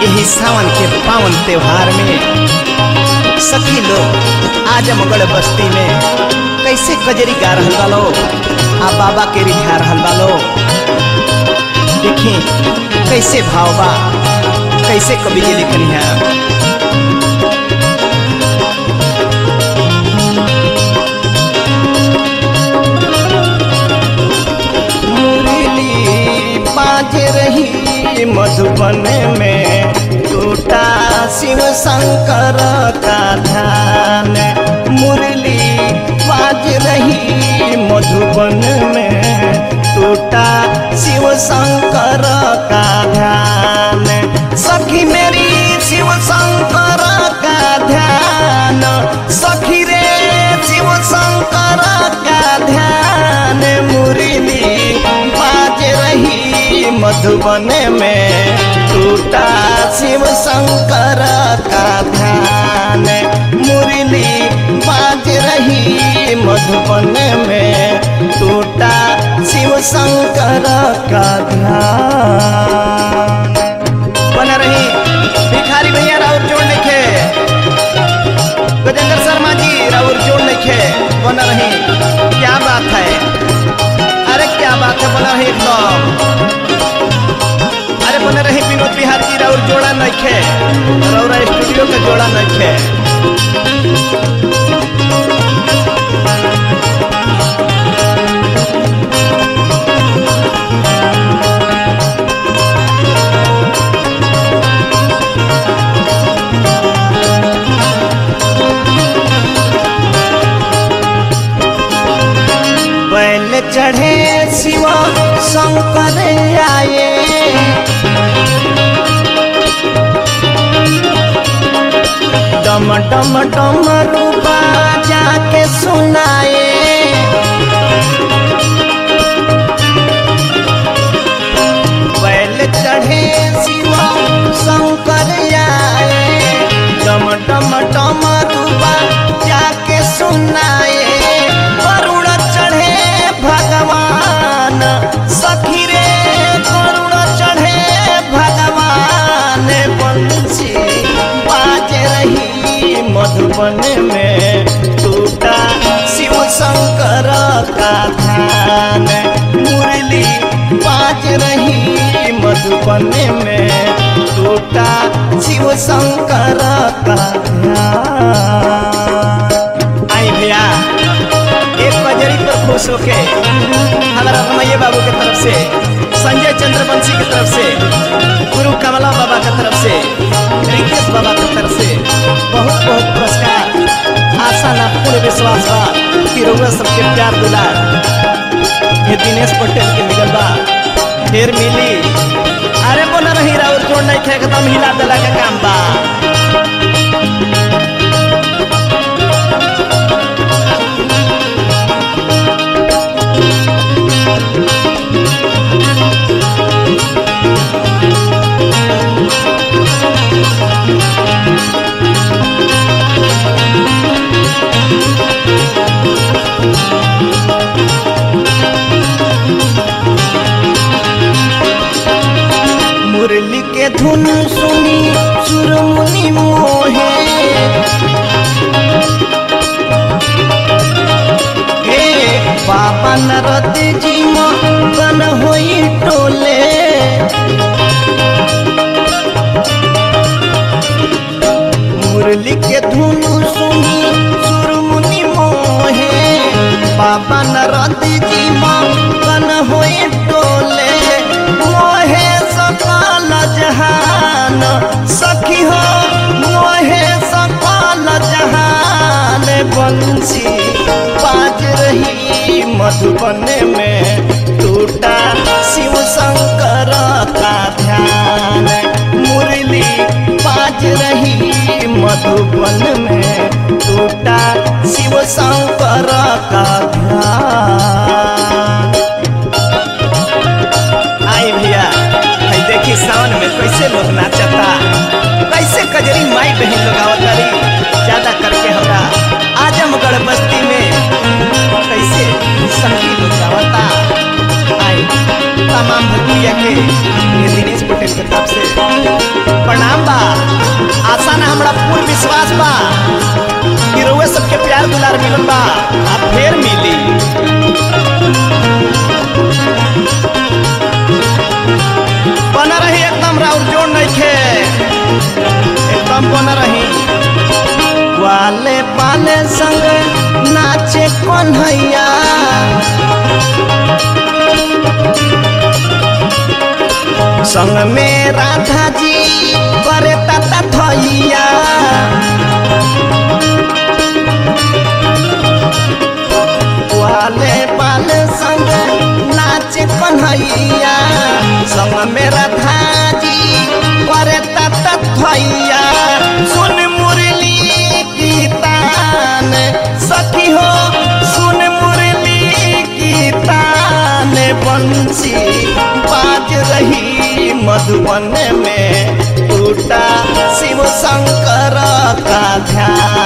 यही सावन के पावन त्योहार में सखी लोग आजमगढ़ बस्ती में कैसे कजरी गा रहल बालो आ बाबा के रिझा रहल बालो देखी कैसे भाव बा कैसे कवि जी लिखनी है मुरली बाज रही मधुबन में टूटा शिव शंकर का ध्यान मुरली बाज रही मधुबन में टूटा शिव शंकर का ध्यान सखी मेरी शिव शंकर का ध्यान सखी रे शिव शंकर का ध्यान मुरली बाज रही मधुबन में टूटा शिव शंकर का ध्यान मुरली बाज रही मधुबन में टूटा शिव शंकर का ध्यान बना रही भिखारी भैया राउर जोड़ लिखे गजेंद्र शर्मा जी राउर जोड़ लिखे बना रही क्या बात है अरे क्या बात है बना रही एकदम अरे बने रही विनोद बिहार जी राउर जोड़ा नखे रौरा स्टूडियो के जोड़ा नखे बैल चढ़े शिवा शंकर आए डम डम डम रूपा जाके सुनाए बैल चढ़े शिवा शंकर आए डम डम डम रूपा जाके सुनाए करुण चढ़े भगवान सखी रे करुण चढ़े भगवान बंसी बाज रही मधुबन में टूटा शिव शंकर का ध्यान मुरली बाज रही मधुबन में टूटा शिव शंकर का ध्यान आई भैया एक बजरी पर खुश होके हमारा रमैया बाबू के तरफ से संजय चंद्रवंशी की तरफ से गुरु कमला बाबा की तरफ से रिकेश बाबा की तरफ से बहुत बहुत पुरस्कार आशा ना पूर्ण विश्वास बा कि रउआ सबके प्यार दुलार ये दिनेश पटेल के मिलल बा फिर मिली अरे बोला रही राउर जोड़ नहीं खे एकदम हिला दिला के काम बा मुरली के धुन सुनी सुरमुनि मोहे हे बाबा नरद जी बन होई टोले मुरली के धुन सुनी सुरमुनि मोहे बाबा नरद जी बन होई टोले मोहे सकाल जहान सखी हो मोहे सकाल जहान बंसी बाज रही मधुबन में टूटा शिव शंकर का ध्यान मुरली बाज रही मधुबन में टूटा शिव शंकर का ध्यान आई भैया भाई देखी सावन में कैसे लोग नाचता कैसे कजरी माई बहन लोग आवत तारी ज्यादा करके हमरा आजमगढ़ बस्ती में कैसे संगीत लोग आवता आई तमाम भक्तिया के ये दिनेश पटेल के तरफ से प्रणाम बा आशा ना हमरा पूर्ण विश्वास बा कि रउए सबके प्यार दुलार मिलल बा अब फेर मिली बना रही एकदम राउर जोड़ नहीं खे एकदम बना रही वाले पाले संग नाचे कन्हैया संग में राधा जी करे तता थैया वाले पाले संग नाचे कन्हैया संग में राधा जी करे तता थैया सुन मुरली की तान सखी हो सुन मुरली की तान बंसी बाज रही मधुबन में टूटा शिव शंकर का ध्यान